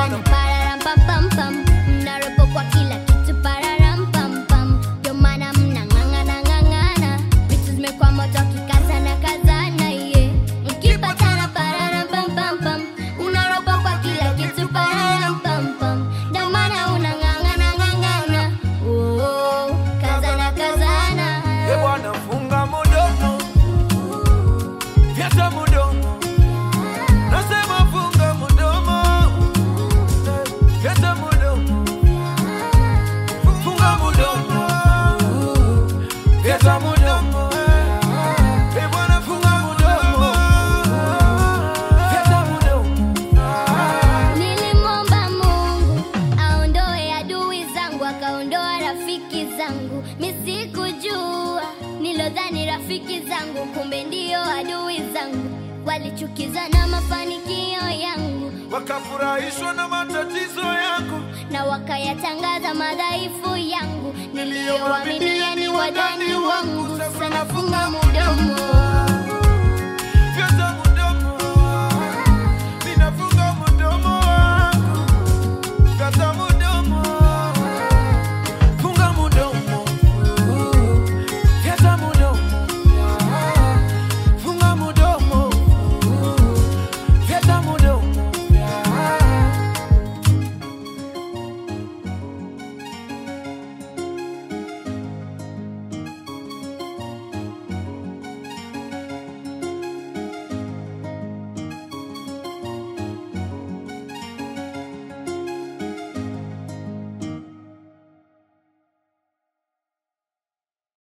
Bwana pararam pam pam pam, mnaropo kwa kila kitu pararam pam pam, ndio maana mnang'ang'ana ng'ang'ana, vitu zimekuwa moto kikazana kazana ye, mkipatana pararam pam pam pam, unaropo kwa kila kitu pararam pam pam, ndio maana unang'ang'ana ng'ang'ana, oh, kazana kazana. E Bwana funga mudomo, fyata mudomo, nasema funga mudomo, fyata mudomo, funga mudomo, fyata mudomo. E Bwana funga mudomo, fyata mudomo. Nilimwomba Mungu aondoe adui zangu, akaondoa rafiki zangu. Misikujua nilodhani rafiki zangu, kumbe ndio adui zangu. Walichukizwa na mafanikio yangu Wakafurahishwa na matatizo yangu, na wakayatangaza madhaifu yangu. Niliyowaaminia ni wadani wangu, sasa nafunga mudomo.